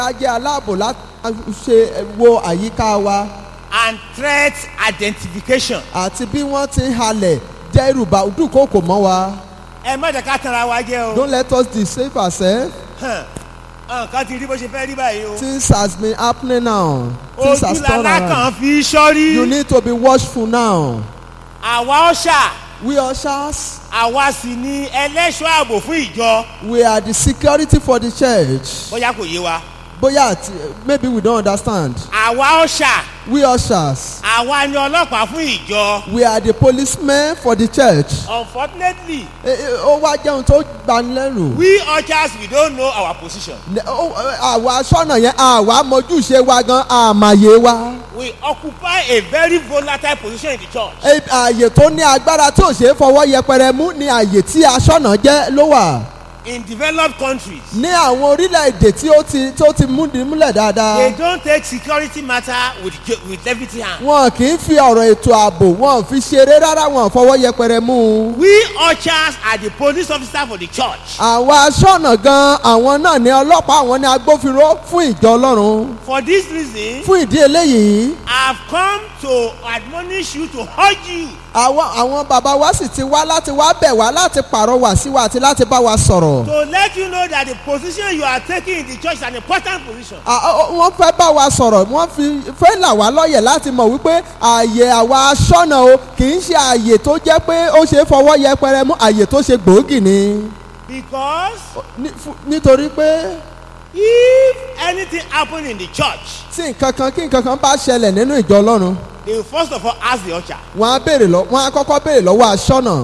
a jẹ́ aláàbò láti ṣe wo àyíká wa and threat identification. àti bí wọ́n ti ń halẹ̀ jẹ́ ìrùbà dúkòkò mọ́ wa. ẹ má jẹ́ ká tanra wa jẹ́ o. don't let us deceive ourselves Hàn, nǹkan ti rí bó ṣe fẹ́ rí báyìí o. things has been happening now things ojú has turned lala around kan fi sọ́rí. you need to be watchful now àwa ọ̀ṣà we ushers àwa sì ni ẹlẹ́ṣọ́ ààbò fún ìjọ. we are the security for the church bóyá kò yé wa. bóyá àti maybe we don't understand àwa ọ̀ṣà we ushers àwa ni ọlọ́pàá fún ìjọ. we are the policemen for the church unfortunately Eh, eh, ó wá jẹun tó gbanilẹ́rù we ushers we don't know our position. Ne- ó- ó- àwa sọ́nà yẹn àwa mọ̀júṣe wa gan àmàyè wa we occupy a very volatile position in the church. Eh, ààyè tó ní agbára tí ò ṣe é fọwọ́ yẹpẹrẹ mú ni ààyè tí aṣọ́nà jẹ́ ló wà in developed countries. ní àwọn orílẹ̀-èdè tí ó ti tó ti múdi múlẹ̀ dáadáa they don't take security matter with jo- with levity hand. wọn kì í fi ọ̀rọ̀ ètò ààbò wọn fi ṣeré rárá wọn fọwọ́ yẹpẹrẹ mú un. we ushers are the police officer for the church. àwọn aṣọ́nà gan àwọn náà ní ọlọ́pàá àwọn ní agbófinró fún ìjọ ọlọ́run for this reason fún ìdí eléyìí i have come to admonish you to urge you àwọn àwọn bàbá wa sì ti wá láti wá bẹ̀ wá láti pàrọwà sí wa àti láti bá wa sọ̀rọ̀. to let you know that the position you are taking in the church is an important position. À- ó- ó- wọ́n fẹ́ bá wa sọ̀rọ̀ wọ́n fi fẹ́ là wá lọ́yẹ̀ láti mọ̀ wípé ààyè àwa aṣọ́nà o kì í ṣe ààyè tó jẹ́ pé ó ṣe é fọwọ́ yẹpẹrẹ mú ààyè tó ṣe gbòógì ni. because Ní- fún- nítorí pé if anything happen in the church tí nǹkan kan kí nǹkan kan bá ṣẹlẹ̀ nínú ìjọ ọlọ́run they will first of all ask the usher wọ́n á béèrè lọ wọ́n á kọ́kọ́ béèrè lọ́wọ́ aṣọ́nà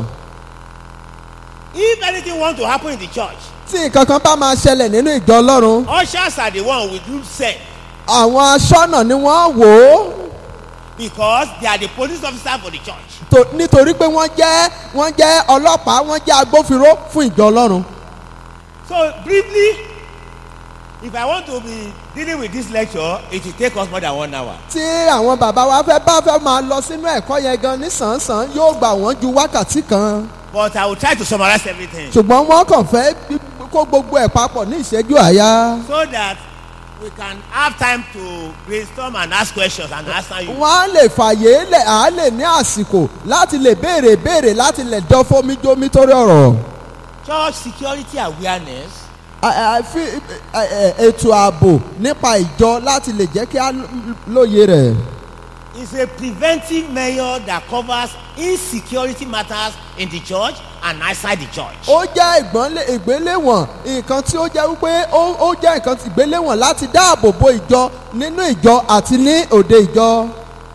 if anything want to happen in the church tí nǹkan kan bá máa ṣẹlẹ̀ nínú ìjọ ọlọ́run ushers are the one with whom send àwọn aṣọ́nà ni wọ́n wò ó because they are the police officer for the church. tó- nítorí pé wọ́n jẹ́ wọ́n jẹ́ ọlọ́pàá wọ́n jẹ́ agbófinró fún ìjọ ọlọ́run. so briefly if i want to be dealing with this lecture it will take us more than one hour. tí àwọn bàbá wa fẹ́ bá fẹ́ máa lọ sínú ẹ̀kọ́ yẹn gan nísànsán yóò gbà wọ́n ju wákàtí kan but i will try to summarize everything ṣùgbọ́n wọ́n kàn fẹ́ bí- kó gbogbo ẹ̀ papọ̀ ní ìṣẹ́jú àyá. so that we can have time to brainstorm and ask questions and answer you. wọ́n á lè fàyè lẹ̀ á lè ní àsìkò láti lè béèrè béèrè láti lè dán fómíjómí torí ọ̀rọ̀. church security awareness À- à- fi- ẹ- ẹ- ètò ààbò nípa ìjọ láti lè jẹ́ kí á lóye rẹ̀. is a preventive measure that covers insecurity matters in the church and outside the church. ó jẹ́ ìgbọ́nlé ìgbéléwọ̀n nǹkan tí ó jẹ́ wípé ó ó jẹ́ nǹkan tí ìgbéléwọ̀n láti dáàbò bo ìjọ nínú ìjọ àti ní òde ìjọ.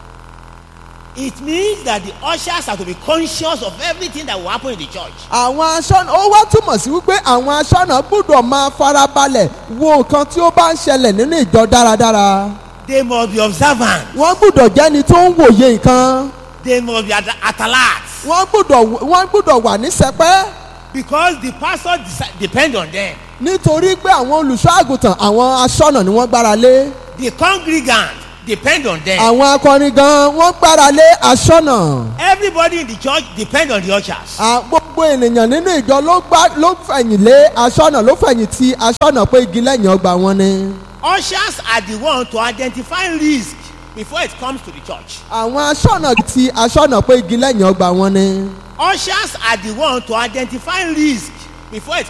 it means that the ushers are to be conscious of everything that will happen in the church. àwọn aṣọ́nà ó wá túmọ̀ sí wípé àwọn aṣọ́nà gbọ́dọ̀ máa farabalẹ̀ wo nǹkan tí ó bá ń ṣẹlẹ̀ nínú ìjọ dáradára. they must be observant wọ́n gbọ́dọ̀ jẹ́ni tó ń wòye nǹkan. they must be at, at alert wọ́n gbọ́dọ̀ wọ́n gbọ́dọ̀ wà ní sẹpẹ́ because the pastor deci- depend on them nítorí pé àwọn olùṣọ́ àgùntàn àwọn aṣọ́nà ni wọ́n gbára lé. the congregant depend on them àwọn akọrin gan wọ́n gbára lé aṣọ́nà. everybody in the church depend on the ushers. À, gbogbo ènìyàn nínú ìjọ ló gbá ló fẹ̀yìn lé aṣọ́nà ló fẹ̀yìn ti aṣọ́nà pé igi lẹ́yìn ọgbà wọn ni. ushers are the one to identify risk before it comes to the church. àwọn aṣọ́nà ti aṣọ́nà pé igi lẹ́yìn ọgbà wọn ni. ushers are the one to identify risk before it